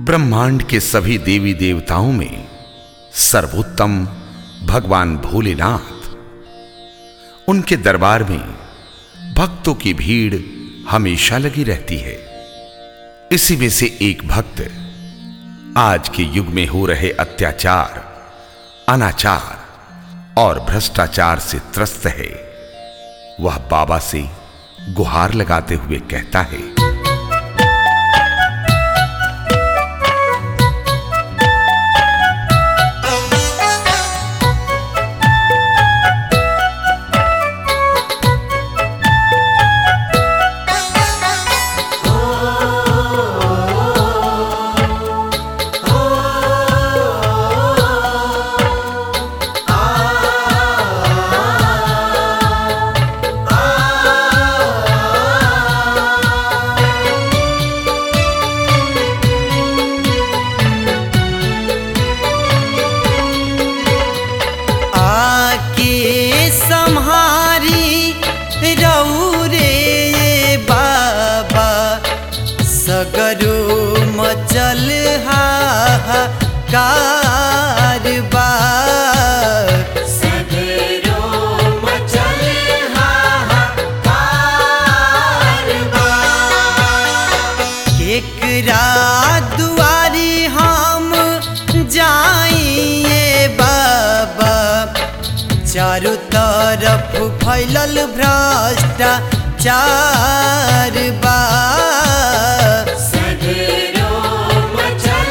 ब्रह्मांड के सभी देवी देवताओं में सर्वोत्तम भगवान भोलेनाथ उनके दरबार में भक्तों की भीड़ हमेशा लगी रहती है इसी में से एक भक्त आज के युग में हो रहे अत्याचार अनाचार और भ्रष्टाचार से त्रस्त है वह बाबा से गुहार लगाते हुए कहता है आके सम्हारी रौरे बाबा सगरो मचल कारबा सगरो मचल केकरा दुआरी हम जाइए बाबा चारों तरफ फैलल भ्रष्टाचार बा सगरो मचल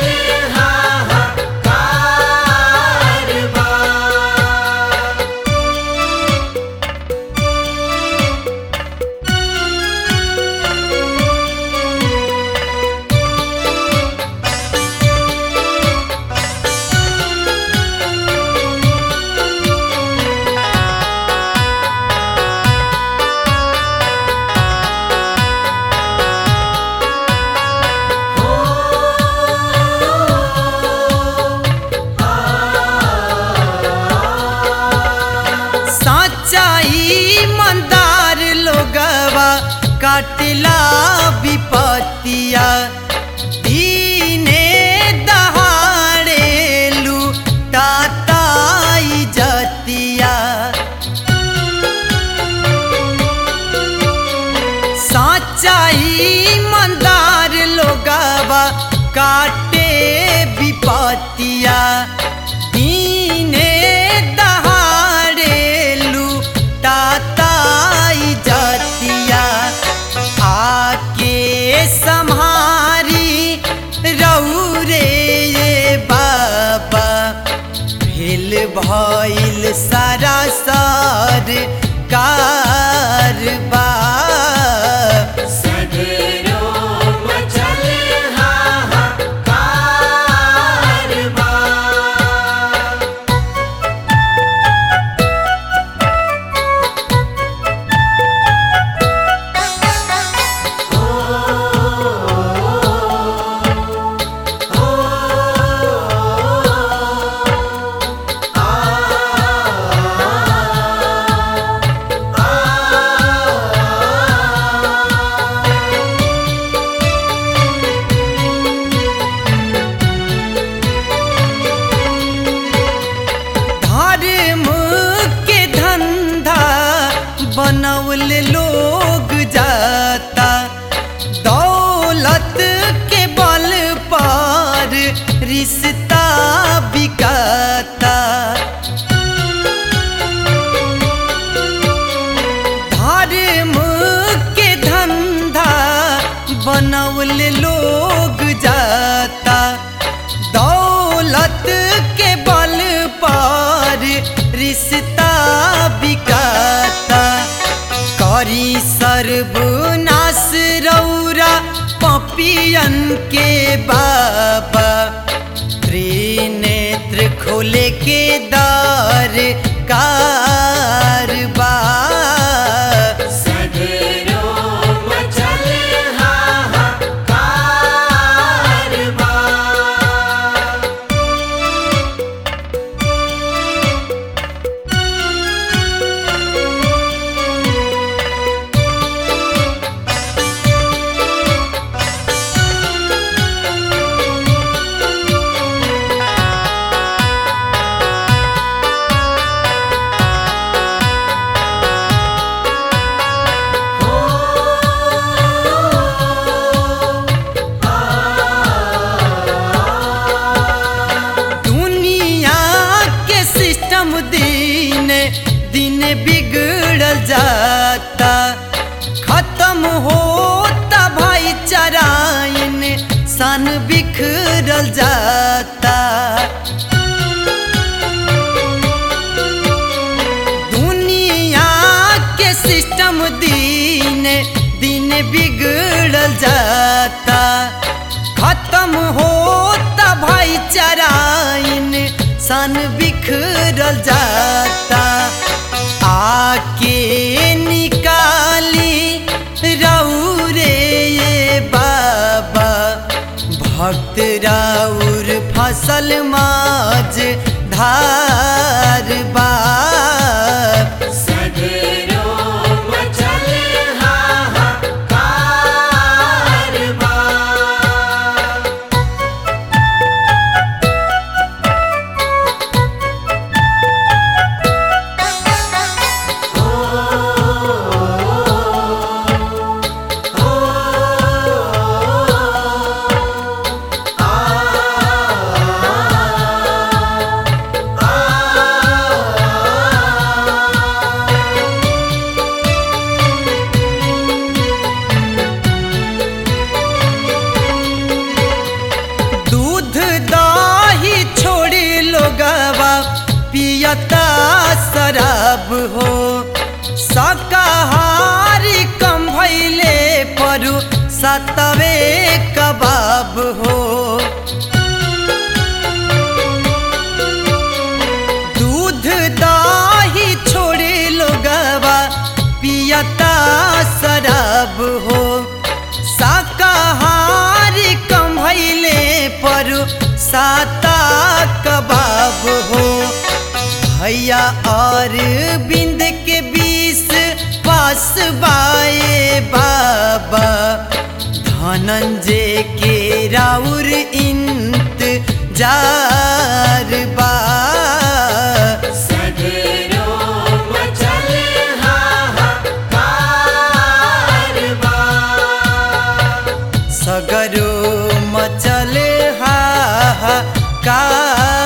सच्चाई मंदार लोगवा काटला विपतिया दीने दहाड़े लूटाताई जतिया सच्चाई मंदार लोगवा काटे विपतिया दीने दहाड़े लूटाताई जतिया आके सम्हारी रौरे बाबा भेल भइल सारा सर कारबा सगरो मचल धर्म के धंधा बनौल लोग जाता दौलत के बल पर रिश्ता बिकाता धर्म के धंधा बनौल लोग जाता दौलत के बल पर रिश्ता बिकाता करी सर्वनाश रौरा पपियन के बाबा त्रिनेत्र खोले के दर कारबा सगरो मचल आ चराइन सन बिखरल जाता दुनिया के सिस्टम दिन दिन बिगड़ल जाता खत्म होता भाईचाराइन सन बिखरल जाता आके निकाली रौरे ये बाबा भक्त राउर फसल माज धार बाप सगरो मचल हाहाकार बा दूध दही छोड़ी लोगवा पियता शराब हो शाकाहारी कम भैले परू सतवे कबाब हो दूध दही छोड़े लोगवा पियता शराब हो शाकाहारी कम भैले पर साता कबाब हो भैया और बिंद के बीस पास बाए बाबा धनंजय के राउर इंत जार बा सगरो मचल हाहाकार बा सगरो मचल हाहाकार